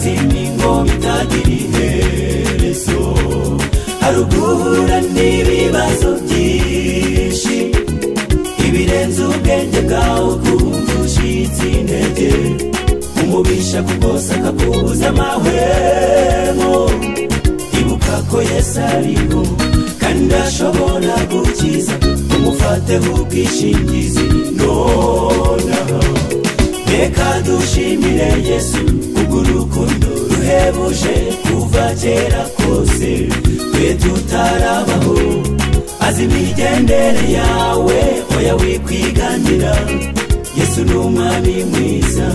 z'imingo bitagira iherezo hari uguhura n'ibibazo byinshi ibirenze ubwenge bwawe kumva ushyitse intege umubisha kugose akakubuza amahwemo ibuka ko yesu ariho kandi ashobora gukiza umufateho ubwishingizi nonaha reka dushimire yesu ubwo urukundo ruhebuje kuva kera kose twe tutarabaho azi imigendere yawe oya wikwiganira yesu ni umwami mwiza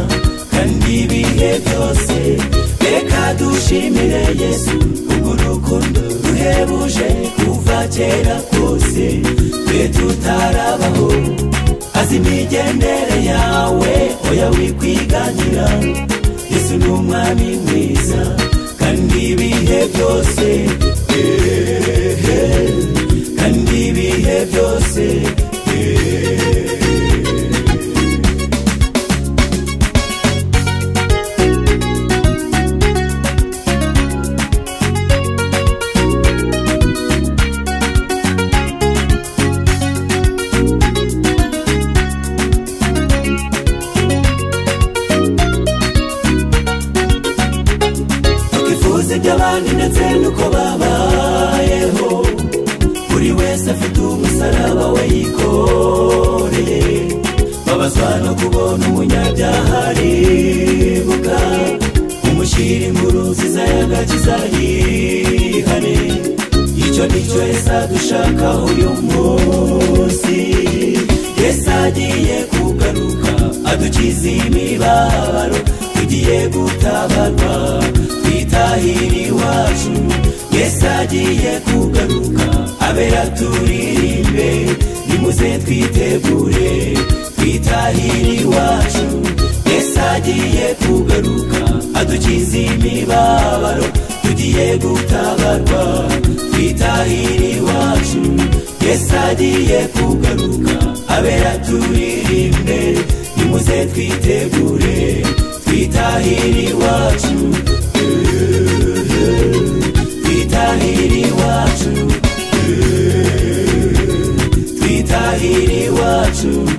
kandi ibihe byose reka dushimire yesu ubwo urukundo ruhebuje kuva kera kose twe tutarabaho azi imigendere yawe oya wikwiganira yesu ni umwami mwiza kandi ibihe byose ehehe, kandi ibihe byose tukifuza iby'abandi ndetse n'uko babayeho buri wese afite umusaraba we yikoreye babazwa no kubona umunyabyaha aribuka umushyira inkuru nziza y'agakiza yihane icyo nicyo yesu dushaka uyu munsi yesu agiye kugaruka adukiza imibabaro tugiye gutabarwa twitahira iwacu yesu agiye kugaruka abera turirimbe nimuze twitegure twitahira iwacu yesu agiye kugaruka adukiza imibabaro tugiye gutabarwa twitahira iwacu yesu agiye kugaruka abera turirimbe nimuze twitegure twitahira iwacu ehehe, twitahira iwacu ehehe, twitahira iwacu